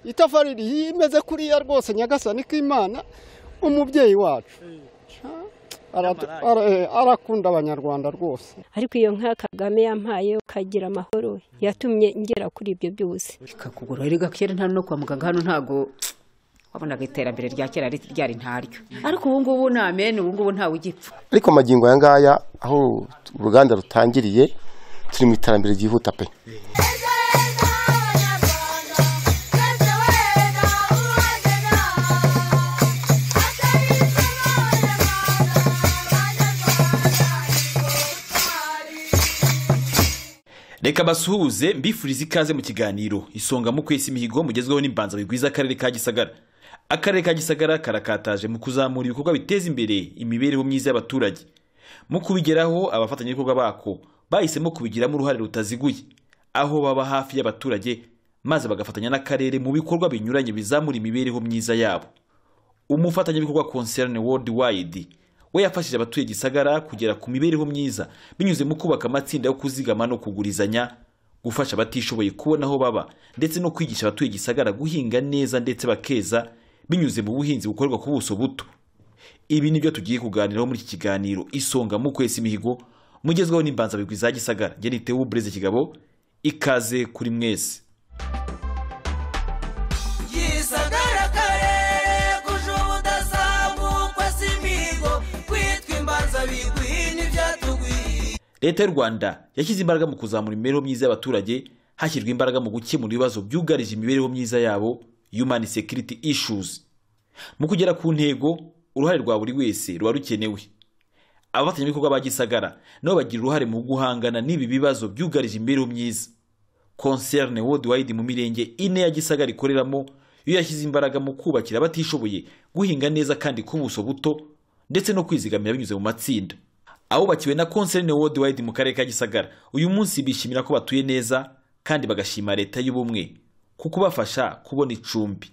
itafari imeze kuriya rwose nyagasani k'imana umubyeyi wacu Aratu- ara- eh, arakunda abanyarwanda rwose ariko iyo nka kagame yampaye ukagira amahoro yatumye ngera kuri ibyo byose ikakugura erega kera nta no kwa muganga hano ntago wabonaga iterambere rya kera ri- ryari ntaryo ariko ubu ngubu ni amene ubu ngubu ntawe ugipfa ariko amagingo aya ngaya aho uruganda rutangiriye turi mu iterambere ryihuta pe reka basuhuze mbifuriza ikaze mu kiganiro isonga mu kwesa imihigo mugezweho n'imbanzabigwi bigwiza akarere ka gisagara akarere ka gisagara karakataje mu kuzamura ibikorwa biteza imbere imibereho myiza y'abaturage mu kubigeraho abafatanyabikorwa bako bahisemo kubigiramo uruhare rutaziguye aho baba hafi y'abaturage maze bagafatanya n'akarere mu bikorwa binyuranye bizamura imibereho myiza yabo umufatanyabikorwa concerne worldwide we yafashije abatuye gisagara kugera ku mibereho myiza binyuze mu kubaka amatsinda yo kuzigama no kugurizanya gufasha abatishoboye kubona aho baba ndetse no kwigisha abatuye gisagara guhinga neza ndetse bakeza binyuze mu buhinzi bukorerwa ku buso buto ibi ni byo tugiye kuganiraho muri iki kiganiro isonga mu kwesa imihigo mugezweho n'imbanzabigwi za gisagara njye nitewe ubureze kigabo ikaze kuri mwese gisagara karere kuje ubudasangukwa si imihigo kwitwa imbanza bigwi n'ibyatugwiye leta y'u rwanda yashyize imbaraga mu kuzamura imibereho myiza y'abaturage hashyirwa imbaraga mu gukemura ibibazo byugarije imibereho myiza yabo human security issues mu kugera ku ntego uruhare rwa buri wese ruba rukenewe abafatanyabikorwa ba gisagara nabo bagira uruhare mu guhangana n'ibi bibazo byugarije imibereho myiza concerne worldwide mu mirenge ine ya gisagara ikoreramo yo yashyize imbaraga mu kubakira abatishoboye guhinga neza kandi ku buso buto ndetse no kwizigamira binyuze mu matsinda abubakiwe na concerne worldwide mu karere ka gisagara uyu munsi bishimira ko batuye neza kandi bagashima leta y'ubumwe ku kubafasha kubona icumbi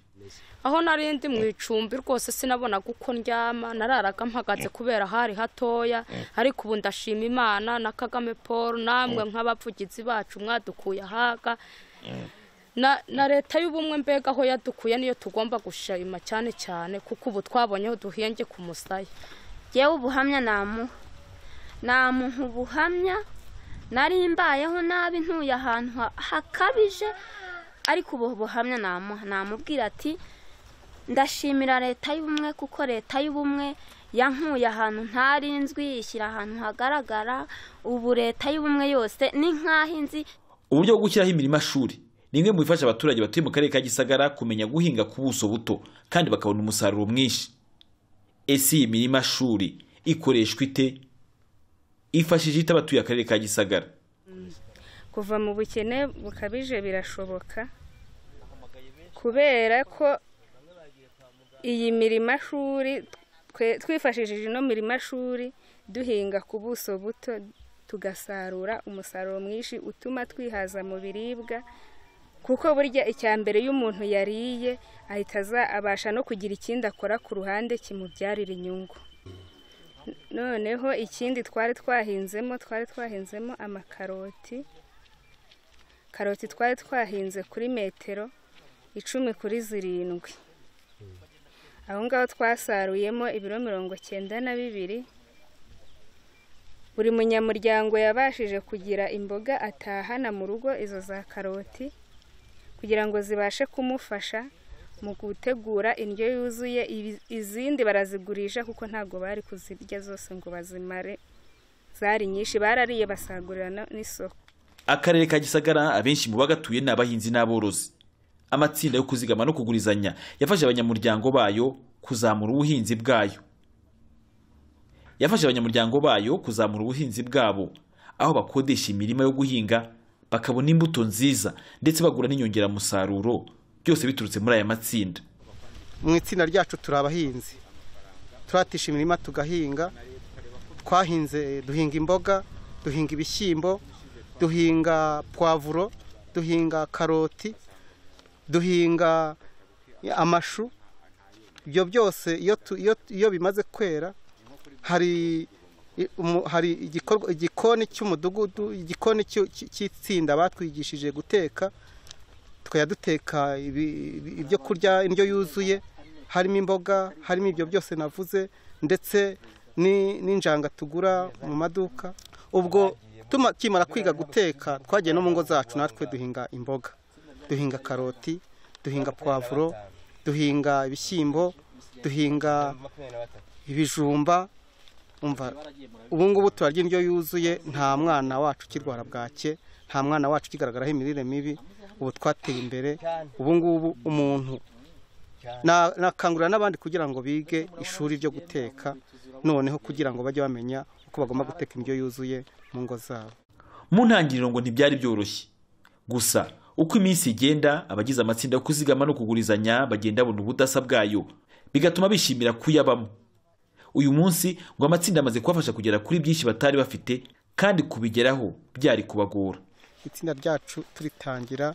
aho nari ndi mu icumbi rwose sinabonaga uko ndyama nararaga mpagaze kubera hari hatoya ariko ubu ndashima imana na kagame paul namwe nk'abavugizi bacu mwadukuye ahaga na na leta y'ubumwe mbega aho yadukuye niyo tugomba gushima cyane cyane kuko ubu twabonye aho duhenge ku musaya yewe ubuhamya namuha namuha ubuhamya nari mbayeho nabi ntuye ahantu ha- hakabije ariko ubu buhamya namuha namubwira ati ndashimira leta y'ubumwe kuko leta y'ubumwe yankuye ahantu ntari nzwi ishyira ahantu hagaragara ubu leta y'ubumwe yose ni nk'aho inzi uburyo bwo gushyiraho imirima-shuri ni bimwe mu bifasha abaturage batuye mu karere ka gisagara kumenya guhinga ku buso buto kandi bakabona umusaruro mwinshi ese iyi mirima-shuri ikoreshwa ite ifashije ite abatuye akarere ka gisagara kuva mu bukene bukabije birashoboka kubera ko iyi mirima shuri twe- twifashishije ino mirima shuri duhinga ku buso buto tugasarura umusaruro mwinshi utuma twihaza mu biribwa kuko burya icya mbere iyo umuntu yariye ahita aza- abasha no kugira ikindi akora ku ruhande kimubyarira inyungu noneho ikindi twari twahinzemo twari twahinzemo amakaroti karoti twari twahinze kuri metero icumi kuri zirindwi aho ngaho twasaruyemo ibiro mirongo cyenda na bibiri buri munyamuryango yabashije kugira imboga atahana mu rugo izo za karoti kugira ngo zibashe kumufasha mu gutegura indyo yuzuye ibi- izindi barazigurisha kuko ntabwo bari kuzirya zose ngo bazimare zari nyinshi barariye basagurira no- n'isoko akarere ka gisagara abenshi mu bagatuye ni abahinzi n'aborozi amatsinda yo kuzigama no kugurizanya yafasha abanyamuryango bayo kuzamura ubuhinzi bwayo yafasha abanyamuryango bayo kuzamura ubuhinzi bwabo aho bakodesha imirima yo guhinga bakabona imbuto nziza ndetse bagura n'inyongeramusaruro byose biturutse muri aya matsinda mu itsinda ryacu turi abahinzi turatisha imirima tugahinga twahinze duhinga imboga duhinga ibishyimbo duhinga puwavuro duhinga karoti duhinga amashu ibyo byose iyo tu- iyo- iyo bimaze kwera hari i- umu- hari igikorwa- igikoni cy'umudugudu igikoni cy'u- cy'itsinda batwigishije guteka tukajya duteka ibi- ibi- ibyo kurya indyo yuzuye harimo imboga harimo ibyo byose navuze ndetse ni- n'injanga tugura mu maduka ubwo tukimara kwiga guteka twagiye no mu ngo zacu natwe duhinga imboga duhinga karoti duhinga puwavuro duhinga ibishyimbo duhinga ibijumba umva ubu ngubu turarya indyo yuzuye nta mwana wacu ukirwara bwake nta mwana wacu ukigaragaraho imirire mibi ubu twateye imbere ubu ngubu umuntu na- nakangurira n'abandi kugira ngo bige ishuri ryo guteka noneho kugira ngo bajye bamenya uko bagomba guteka indyo yuzuye mu ngo zabo mu ntangiriro ngo ntibyari byoroshye gusa uko iminsi igenda abagize amatsinda yo kuzigama no kugurizanya bagenda babona ubudasa bwayo bigatuma bishimira kuyabamo uyu munsi ngo amatsinda amaze kubafasha kugera kuri byinshi batari bafite kandi kubigeraho byari kubagora itsinda ryacu turitangira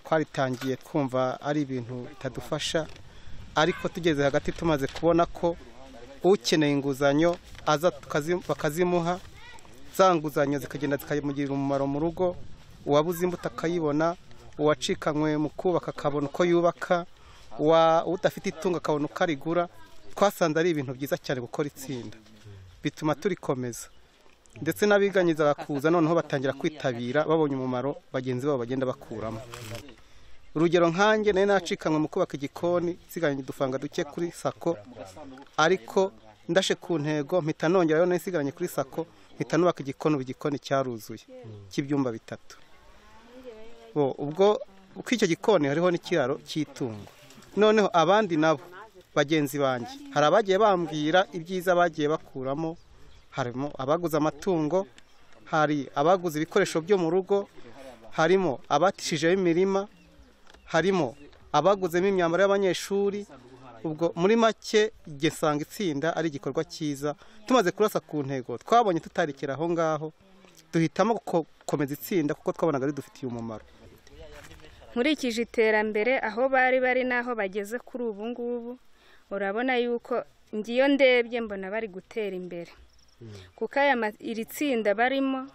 twaritangiye twumva ari ibintu bitadufasha ariko tugeze hagati tumaze kubona ko ukeneye inguzanyo aza tukazi- bakazimuha za nguzanyo zikagenda zikamugirira umumaro mu rugo uwabuze imbuto akayibona uwacikanywe mu kubaka akabona uko yubaka uwa- udafite itungo akabona uko arigura twasanze ari ibintu byiza cyane gukora itsinda bituma turikomeza ndetse n'abiganyiza bakuza noneho batangira kwitabira babonye umumaro bagenzi babo bagenda bakuramo urugero nkanjye nari nacikanwe mu kubaka igikoni nsigaranye udufanga duke kuri sako ariko ndashe ku ntego mpita nongerayo nari nsigaranye kuri sako mpita nubaka igikoni ubu igikoni cyaruzuye cy'ibyumba bitatu bo ubwo uko icyo gikoni hariho n'ikiraro cy'itungo noneho abandi nabo bagenzi banjye hari abagiye bambwira ibyiza bagiye bakuramo harimo abaguze amatungo hari abaguze ibikoresho byo mu rugo harimo abatishijeho imirima harimo abaguzemo imyambaro y'abanyeshuri ubwo muri make igihe usanga itsinda ari igikorwa cyiza tumaze kurasa ku ntego twabonye tutarekera aho ngaho duhitamo gukomeza itsinda kuko twabonaga ridufitiye umumaro nkurikije iterambere aho bari bari n'aho bageze kuri ubu ngubu urabona yuko ngiyo ndebye mbona bari gutera imbere kuko aya ma- iri tsinda barimo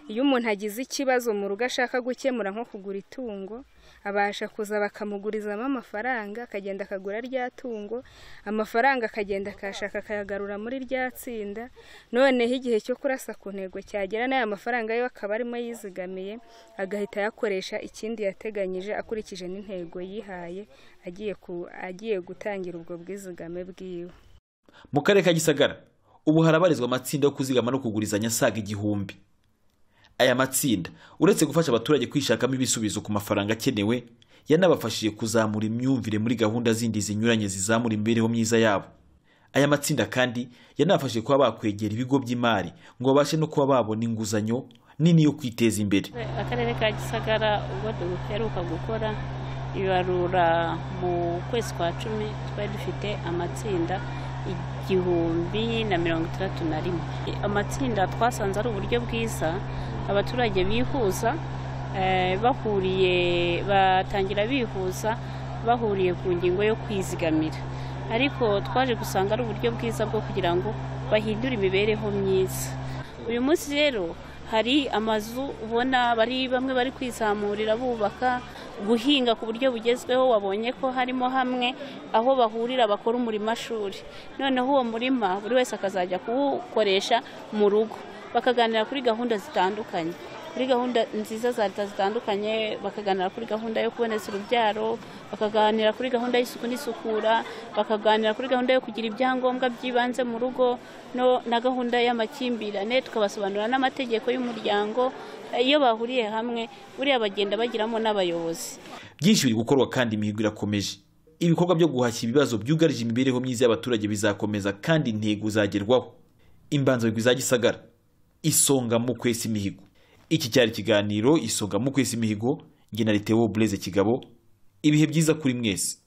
iyo umuntu agize ikibazo mu rugo ashaka gukemura nko kugura itungo abasha kuza bakamugurizamo amafaranga akagenda akagura rya tungo amafaranga akagenda akashaka akayagarura muri rya tsinda noneho igihe cyo kurasa ku ntego cyagera n'aya mafaranga yo akaba arimo yizigamiye agahita ayakoresha ikindi yateganyije akurikije n'intego yihaye agiye ku- agiye gutangira ubwo bwizigame bwiwe mu karere ka gisagara ubu harabarizwa amatsinda yo kuzigama no kugurizanya asaga igihumbi aya matsinda uretse gufasha abaturage kwishakamo ibisubizo ku mafaranga akenewe yanabafashije kuzamura imyumvire muri gahunda zindi zinyuranye zizamura imibereho myiza yabo aya matsinda kandi yanabafashije kuba bakwegera ibigo by'imari ngo babashe no kuba babona inguzanyo nini yo kwiteza imbere akarere ka gisagara ubwo duheruka gukora ibarura mu kwezi kwa cumi twari dufite amatsinda igihumbi na mirongo itandatu na rimwe amatsinda twasanze ari uburyo bwiza abaturage bihuza eh, bahuriye batangira bihuza bahuriye ku ngingo yo kwizigamira ariko twaje gusanga ari uburyo bwiza bwo kugira ngo bahindure imibereho myiza uyu munsi rero hari amazu ubona bari bamwe bari kwizamurira bubaka guhinga ku buryo bugezweho wabonye ko harimo hamwe aho bahurira bakora umurimashuri noneho uwo murima buri wese akazajya kuwukoresha mu rugo bakaganira kuri gahunda zitandukanye kuri gahunda nziza za leta zitandukanye bakaganira kuri gahunda yo kuboneza urubyaro bakaganira kuri gahunda y'isuku n'isukura bakaganira kuri gahunda yo kugira ibyangombwa by'ibanze mu rugo no na gahunda y'amakimbirane tukabasobanurira n'amategeko y'umuryango Eh, iyo bahuriye hamwe buriya bagenda bagiramo n'abayobozi byinshi biri gukorwa kandi imihigo irakomeje ibikorwa byo guhashya ibibazo byugarije imibereho myiza y'abaturage bizakomeza kandi intego zagerwaho imbanzabigwi za gisagara isonga mu kwesa imihigo iki cyari ikiganiro isonga mu kwesa imihigo nge na Leteo Blaise kigabo ibihe byiza kuri mwese